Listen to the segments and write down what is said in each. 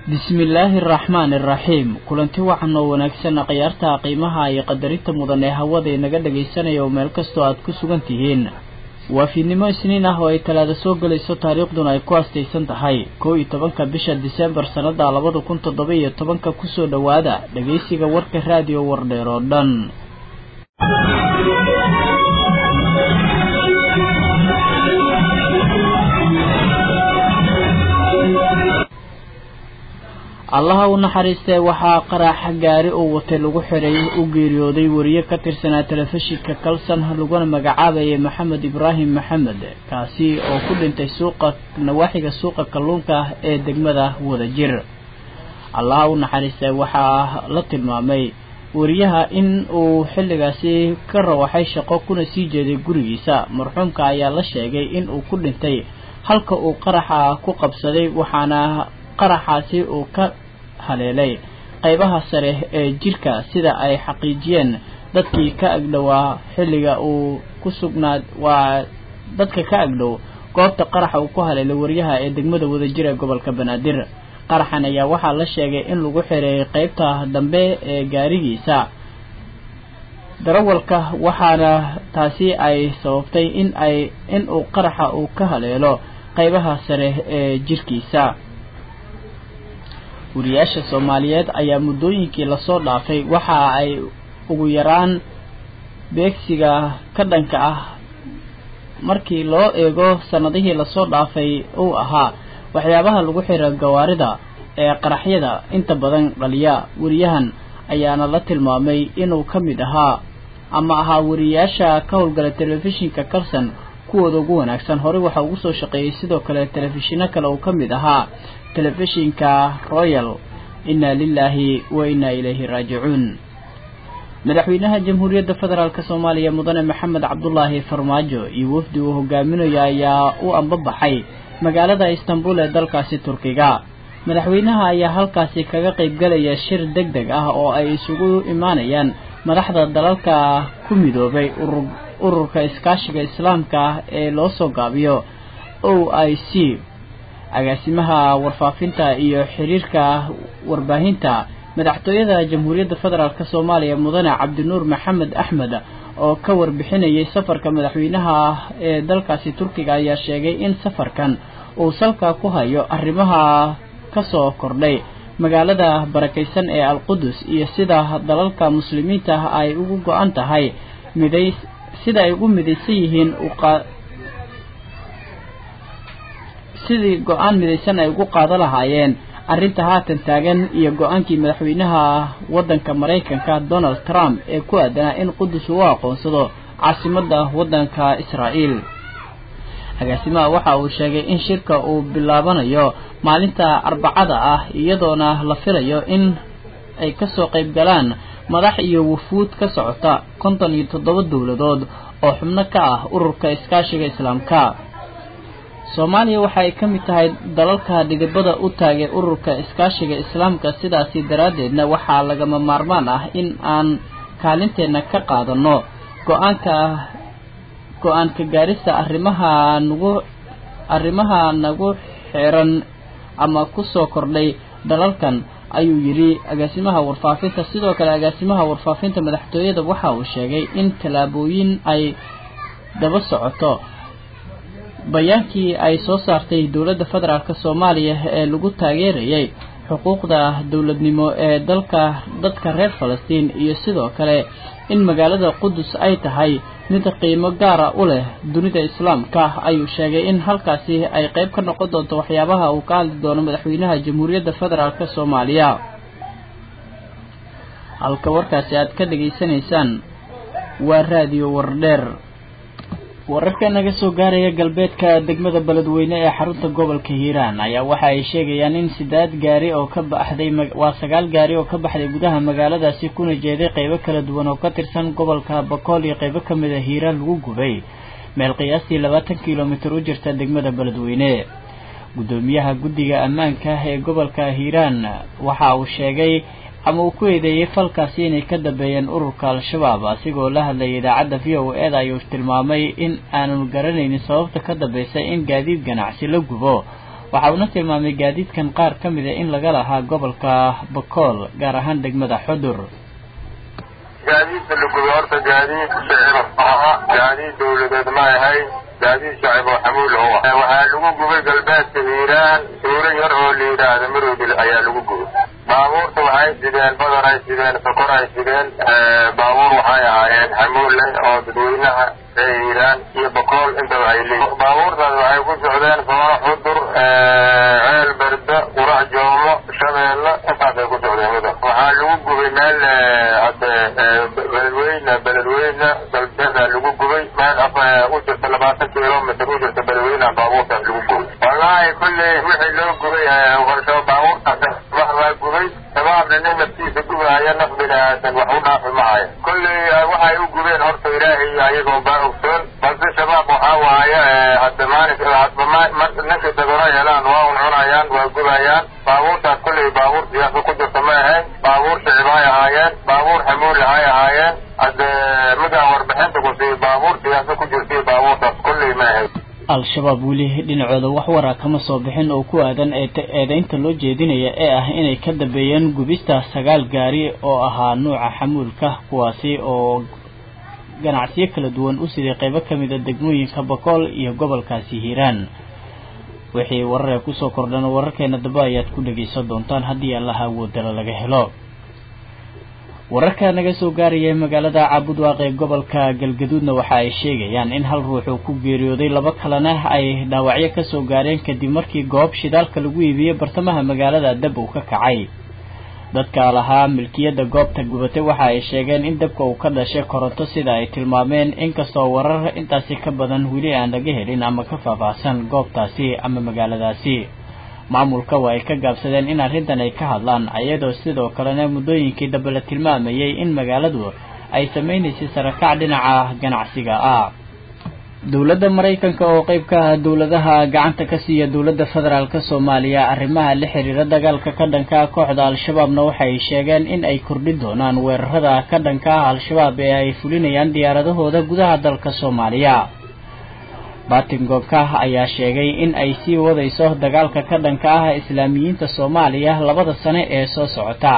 bismillaahi araxmaani araxiim kulanti wacan oo wanaagsan khiyaarta qiimaha iyo qadarinta mudan ee hawada inaga dhagaysanaya oo meel kastoo aad ku sugan tihiin waa fiidnimo isniin ah oo ay talaada soo gelayso taariikhduna ay ku astaysan tahay kow iyo tobanka bisha diseembar sannada labada kun toddoba iyo tobanka kusoo dhowaada dhagaysiga warka raadiyo wardheer oo dhan allaha u naxariistee waxaa qaraaxa gaari uu watay lagu xiray u geeriyooday wariye ka tirsanaa telefishinka kalsan laguna magacaabayay maxamed ibraahim maxamed kaasi oo ku dhintay suuqa nawaaxiga suuqa kalluunka ah ee degmada wadajir allaha u naxariistee waxaa la tilmaamay wariyaha in uu xilligaasi ka rawaxay shaqo kuna sii jeeday gurigiisa marxuumka ayaa la sheegay in uu ku dhintay halka uu qaraxa ku qabsaday waxaana qaraxaasi uu ka haleelay qaybaha sare ee jirka sida ay xaqiijiyeen dadkii ka agdhowaa xilliga uu ku sugnaad waa dadka ka agdhow goobta qaraxa uu ku haleelay waryaha ee degmada wadajir ee gobolka banaadir qaraxan ayaa waxaa la sheegay in lagu xiray qaybta dambe ee gaarigiisa darawalka waxaana taasi ay sababtay in ay in uu qaraxa uu ka haleelo qaybaha sare ee jirkiisa wariyaasha soomaaliyeed ayaa muddooyinkii lasoo dhaafay waxa ay ugu yaraan beegsiga ka dhanka ah markii loo eego sannadihii lasoo dhaafay uu ahaa waxyaabaha lagu xira gawaarida ee qaraxyada inta badan dhaliya wariyahan ayaana la tilmaamay inuu ka mid ahaa ama ahaa wariyaasha ka howlgala telefishinka kalson kuwooda ugu wanaagsan horey waxaa ugu soo shaqeeyey sidoo kale telefishino kale uu ka mid ahaa telefishinka royal inna lilaahi wa inna ilayhi raajicuun madaxweynaha jamhuuriyadda federaalk soomaaliya mudane maxamed cabdulaahi farmaajo iyo wafdi uu hogaaminayo ayaa u ambabaxay magaalada istanbul ee dalkaasi turkiga madaxweynaha ayaa halkaasi kaga qaybgalaya shir deg deg ah oo ay isugu imaanayaan madaxda dalalka ku midoobay urur ururka iskaashiga islaamka ah ee loo soo gaabiyo o i c agaasimaha warfaafinta iyo xiriirka warbaahinta madaxtooyada jamhuuriyadda federaalk soomaaliya mudane cabdinuur maxamed axmed oo ka warbixinayay safarka madaxweynaha ee dalkaasi turkiga ayaa sheegay in safarkan uu salka ku hayo arrimaha kasoo kordhay magaalada barakaysan ee alqudus iyo sida dalalka muslimiinta ay ugu go-an tahay miday sida ay ugu midaysan yihiin sidii go-aan midaysan ay ugu qaado lahaayeen arrinta haatan taagan iyo go-aankii madaxweynaha waddanka maraykanka donald trump ee ku aadanaa in qudus uu aqoonsado caasimadda waddanka israa'iil agaasimaha waxa uu sheegay in shirka uu bilaabanayo maalinta arbacada ah iyadoona la filayo in ay kasoo qayb galaan madax iyo wufuud ka socota konton iyo toddoba dowladood oo xubno ka ah ururka iskaashiga islaamka soomaaliya waxa ay ka mid tahay dalalka dhidibada u taagay ururka iskaashiga islaamka sidaasi daraaddeedna waxaa lagama maarmaan ah in aan kaalinteenna ka qaadano go-aanka go-aanka gaarista arrimaha nagu arrimaha nagu xiran ama kusoo kordhay dalalkan ayuu yidhi agaasimaha warfaafinta sidoo kale agaasimaha warfaafinta madaxtooyada waxa uu sheegay in tallaabooyin ay daba socoto bayaankii ay soo saartay dowladda federaalk soomaaliya ee lagu taageerayay xuquuqda dowladnimo ee dalka dadka reer falastiin iyo sidoo kale in magaalada qudus ay tahay mid qiimo gaara u leh dunida islaamka ayuu sheegay in halkaasi ay qayb ka noqon doonto waxyaabaha uu ka hadli doono madaxweynaha jamhuuriyadda federaalk soomaaliya halka warkaasi aad ka dhageysanaysaan waa raadiyo wardheer wararka naga soo gaaraya galbeedka degmada beledweyne ee xarunta gobolka hiiraan ayaa waxa ay sheegayaan in sidaad gaari oo ka baxday waa sagaal gaari oo ka baxday gudaha magaaladaasi kuna jeeday qaybo kala duwan oo ka tirsan gobolka bakool iyo qaybo ka mid a hiiraan lagu gubay meel qiyaastii labaatan kilomitir u jirta degmada beledweyne guddoomiyaha guddiga ammaanka ee gobolka hiiraan waxa uu sheegay ama uu ku eedeeyey falkaasi inay ka dambeeyeen ururka al-shabaab asigoo la hadlayay idaacadda v o eda ayuu tilmaamay in aanu garanaynin sababta ka dambaysa in gaadiid ganacsi la gubo waxa uuna tilmaamay gaadiidkan qaar ka mida in laga lahaa gobolka bakool gaar ahaan degmada xudur gaadiidka la gubay horta gaadiid shicib aha gaadiid dawladeed ma ahayn gaadiid shacib oo xamuul u ah waxaa lagu gubay galbeedka hiiraan suuro yar oo la yidhaahda marowdil ayaa lagu gubay baabuurta waxay sideen badar ay sideen sokor ay sideen baabuur waxay ahaayeen xamuul leh oo dadweynaha ee hiiraan iyo bakool intaba ay leeyihin baabuurtaas waxay ku socdeen soono xudur ceel berde qurac joomo shabeelle intaasay ku socdeen mida waxaa lagu gubay meel hadde beledweyne beledweyne galbeeda lagu gubay meel u jirta labaatan kilomitr u jirta beledweyneha baabuurtaas lagu gubay wallaahi kulley wixii loo gubay baabuurtaas waa gubay shabaabna nin naftiisa gubahaya naf bini aadan wax u dhaafi mahayo kulley waxay u gubeen horta ilaahay ayagoon baa ogsoon balse shabaab waxaa waaye hadda maalinka hadba ninka dagoro helaan waa un cunayaan waa gubayaan baabuurtaas kulley baabuur siyaasa ku jirta ma ahayn baabuur shicib hay ahaayeen baabuur xamuul hay ahaayeen hadde midaan warbixinta ku siiy baabuur siyaasa ku jirtaiyo baabuurtaas kulley ma ahayn al-shabaab weli dhinacooda wax wara kama soo bixin oo ku aadan eedeynta loo jeedinaya ee ah inay ka dambeeyeen gubista sagaal gaari oo ahaa nuuca xamuulka kuwaasi oo ganacsiyo kala duwan u siday qaybo ka mid a degmooyinka bakool iyo gobolkaasi hiiraan wixii warar ee kusoo kordhan wararkeena dambe ayaad ku dhegaysan doontaan haddii allaha awoodala laga helo wararka naga soo gaaraya magaalada caabudwaaq ee gobolka galgaduudna waxa ay sheegayaan in hal ruux uu ku geeriyooday laba kalena ay dhaawacyo kasoo gaareen kadib markii goob shidaalka lagu iibiyey bartamaha magaalada dab uu ka kacay dadka lahaa milkiyadda goobta gubatay waxa ay sheegeen in dabka uu ka dhashay koronto sida ay tilmaameen inkastoo warar intaasi ka badan weli aan laga helin ama ka faahfaahsan goobtaasi ama magaaladaasi maamulka waa ay ka gaabsadeen in arrintan ay ka hadlaan iyadoo sidoo kalena muddooyinkii dambe la tilmaamayay in magaaladu ay samaynaysay sarakac dhinaca ganacsiga ah dowladda maraykanka oo qeyb ka ah dowladaha gacanta ka siiya dowladda federaalk soomaaliya arrimaha la xiriira dagaalka ka dhanka ah kooxda al-shabaabna waxay sheegeen in ay kordhin doonaan weerarada ka dhanka ah al-shabaab ee ay fulinayaan diyaaradahooda gudaha dalka soomaaliya batingonka ayaa sheegay in ay sii wadayso dagaalka ka dhanka ah islaamiyiinta soomaaliya labada sane ee soo socota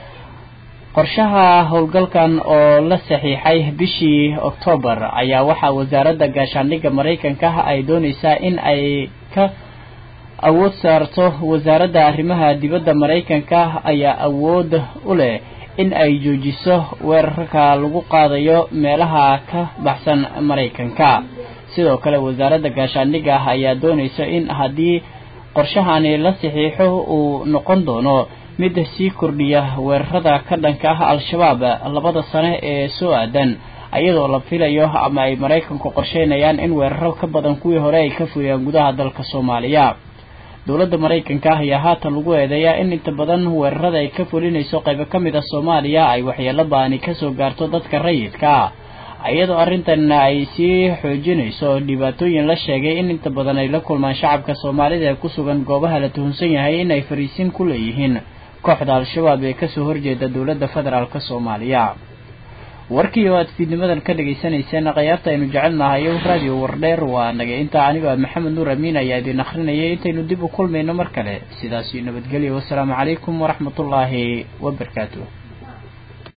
qorshaha howlgalkan oo la saxiixay bishii oktoobar ayaa waxaa wasaaradda gaashaandhigga maraykanka ay doonaysaa in ay ka awood saarto wasaaradda arrimaha dibadda maraykanka ayaa awood u leh in ay joojiso weerarka lagu qaadayo meelaha ka baxsan maraykanka sidoo kale wasaaradda gaashaandhigga ah ayaa doonaysa in haddii qorshahani la saxiixo uu noqon doono mid sii kordhiya weerarada ka dhanka ah al-shabaab labada sane ee soo aadan iyadoo la filayo ama ay maraykanku qorsheynayaan in weeraro ka badan kuwii hore ay ka fuliyaan gudaha dalka soomaaliya dowladda maraykanka ah ayaa haatan lagu eedeeyaa in inta badan weerarada ay ka fulinayso qaybo ka mid a soomaaliya ay waxyeelo ba-ani kasoo gaarto dadka rayidka ah iyadoo arrintan ay sii xoojinayso dhibaatooyin la sheegay in inta badan ay la kulmaan shacabka soomaalida ee ku sugan goobaha la tuhunsan yahay in ay fariisin ku leeyihiin kooxda al-shabaab ee kasoo horjeeda dowladda federaalk soomaaliya warkii oo aad fiidnimadan ka dhagaysanayseen khayaarta aynu jecelnahay radio wardheer waa naga intaa aniga maxamed nuur amiin ayaa idin akrinayay intaynu dib u kulmayno mar kale sidaasi nabadgelyo wasalaamu calaykum waraxmatullaahi wabarakaatu